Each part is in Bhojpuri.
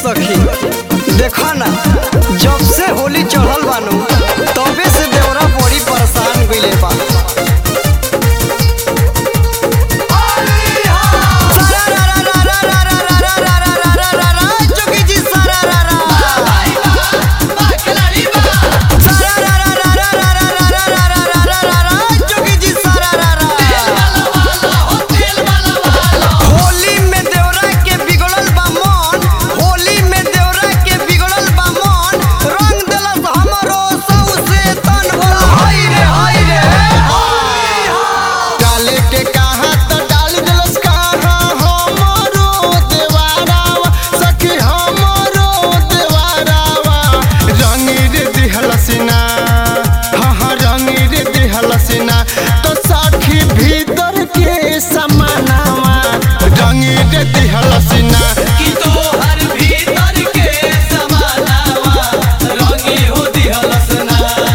सखी देखा ना जब से होली चढ़ल बानू तबे से देवरा बड़ी परेशान गइले बा जोगी जी सारा रा रा। जोगी जी सारा रा रा। होली में देवरा के बिगड़ल बा मन होली में देवरा के बिगड़ल बा मन रंग देलस हमरो सौसे तन बोला हाय रे हाय रे डाले के कहा तो डाल दिलस कहा हमरो देवारावा सखी हमरो देवारावा रंगी रे दिहलसिना हाँ हाँ रंगी रे दिहलसिना तो सखी भीतर के समानावा रंगी रे दिहलसिना कि तोहर भीतर के समानावा रंगी हो दिहलसना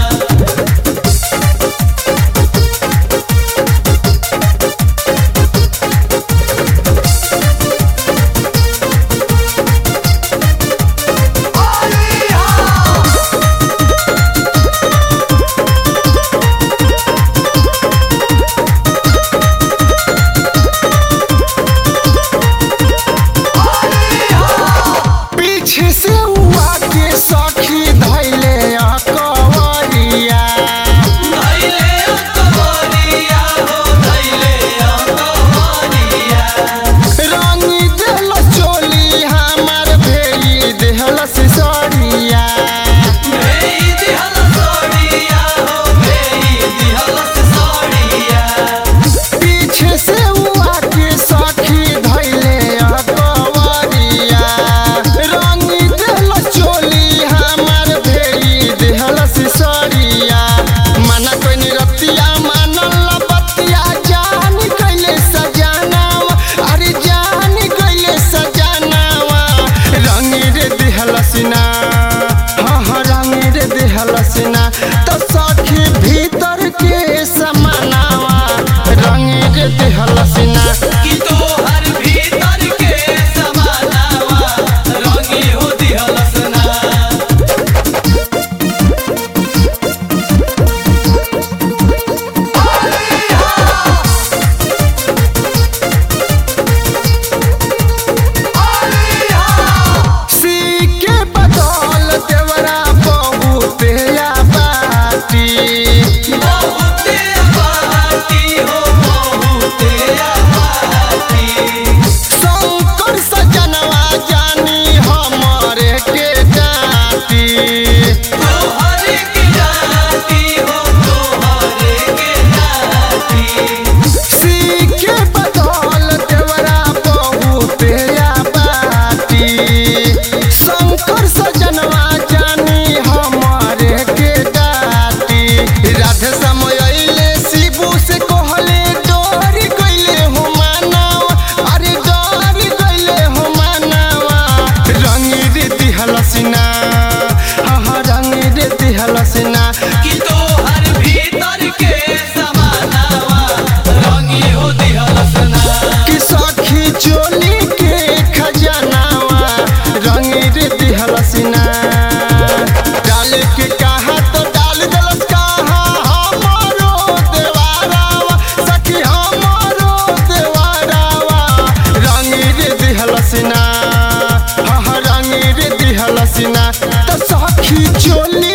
पीछे से हुआ के सखी धैले अकवरिया धैले अंतवरिया हो धैले अंतवरिया रंगी देल चोली हमार भेली देहल सिसरिया भेई दिहल सोड़िया हो भेई दिहल सोड़िया पीछे से हुआ के सखी धैले अकवरिया रंगी देल चोली हमार भेली देहल सिसरिया मना कोई निरतिया मानल बतिया जान कैले सजानावा अरे जान कैले सजानावा रंगी रे दिहलसिना हाँ हाँ रंगी रे दिहलसिना तो सखी भीतर के समानावा रंगी रे दिहलसिना कि तोहर भीतर के समानावा रंगी हो दिहलसना सी के बदौल देवरा बहुते बाटी बहुते बाटी हो बहुते बाटी शंकर सजनवा जानी हमरे के डाटी तोहरे के जाती हो तोहरे के जाती सीखे बदौल देवरा बहुते बाटी शंकर सजनवा जानी हमरे के डाटी राधे समय अइले शिबू से कहले डोरी गइले हो मानवा अरे डोरी गइले हो मानवा रंगी रे दिहलसिना हाँ हाँ रंगी रे दिहलसिना कि तोहर भीतर के समानावा रंगी हो दिहलसना कि सखी चोली के खजानावा रंगी रे दिहलसिना डाल के कहा तो डाल दलस कहा हमरो देवारावा सखी हमरो देवारावा रंगी रे दिहलसिना हाँ हाँ रंगी रे दिहलसिना तो सखी चोली